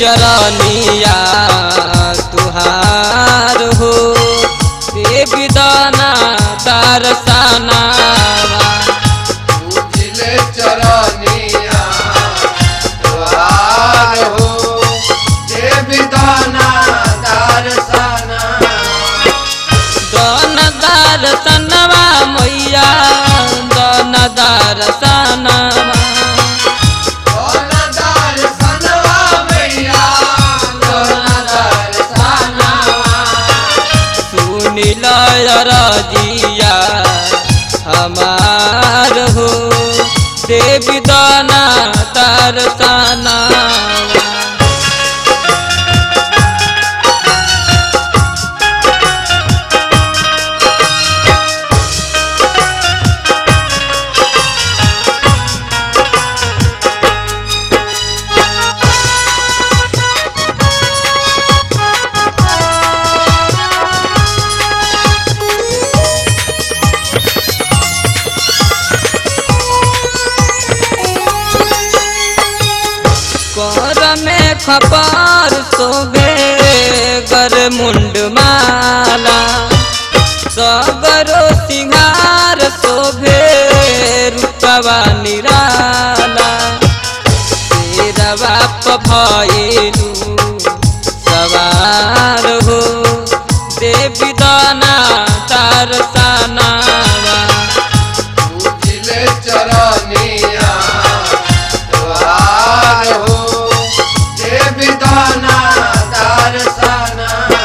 चरनिया तुहार हो देवी दाना दर्शना पूजिले चरनिया द्वार हो देवी दाना दर्शना दन दर्शनवा मैया दन दर्शनवा दोना दर्शनवा मैया दोना दर्शनवा सुनिल रजिया हमार हो देवी दाना दर्शना कर में खपार सोबे गर मुंड माला सगरो सिंगार शोभे रूपवा निराला तेरा बाप भइलू सवार हो देवी दाना तार सानावा पूजिले चरनिया द्वार हो देवी दाना दर्शना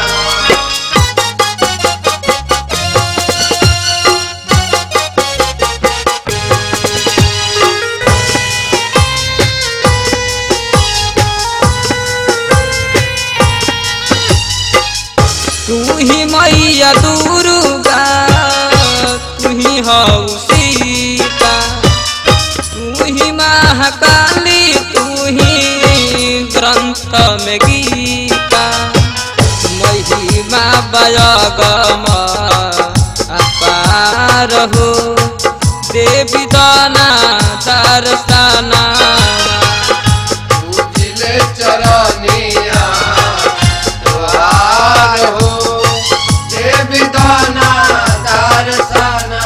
तू ही मैया दुर्गा तू ही हऊ सीता तू ही महाकाली तू ही ग्रंथ में गीता महिमा बयगम अपार हो देवी दाना दर्शना पूजिले चरनिया द्वार हो देवी दाना दर्शना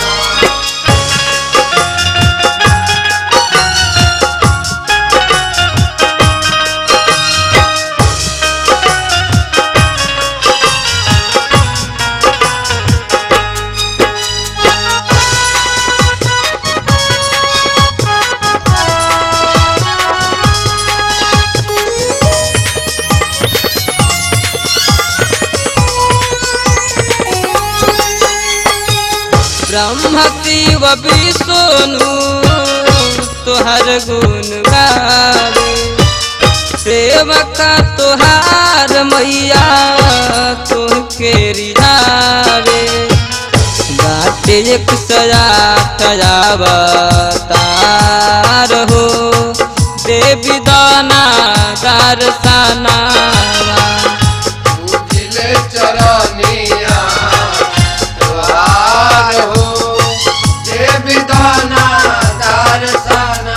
ब्रह्म शिव विष्णु तुहर गुण गावे सेवका तुहार मैया तुहके रिझावे बाटे एक सजात अवतार हो देवी दाना दर्शना पूजिले चरनिया द्वार हो देवी दाना दर्शना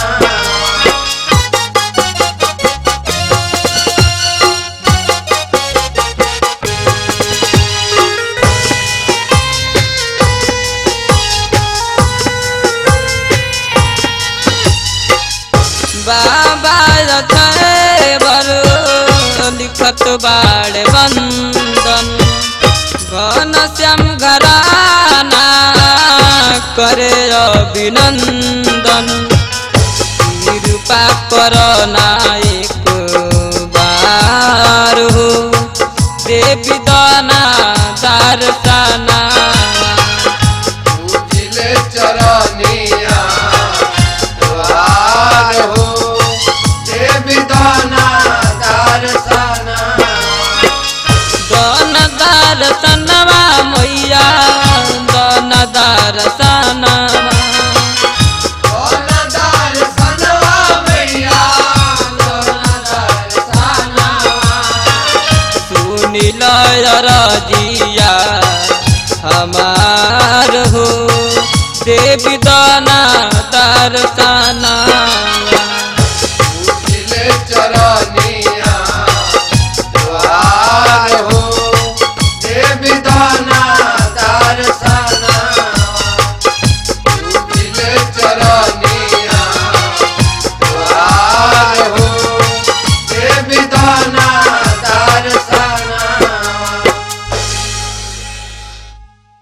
बाबा रथे बर लिखत बाड़ बंदन घन श्याम घराना करे अभिनंदन कृपा कर नायक बार हो देवी दाना दर्शना पूजिले चरनिया द्वार हो देवी दाना दर्शना दन दर्शनवा मैया दन दर्शनवा दोना दर्शनवा मैया दोना दर्शनवा सुनिल रजिया हमार हो देवी दाना दर्शना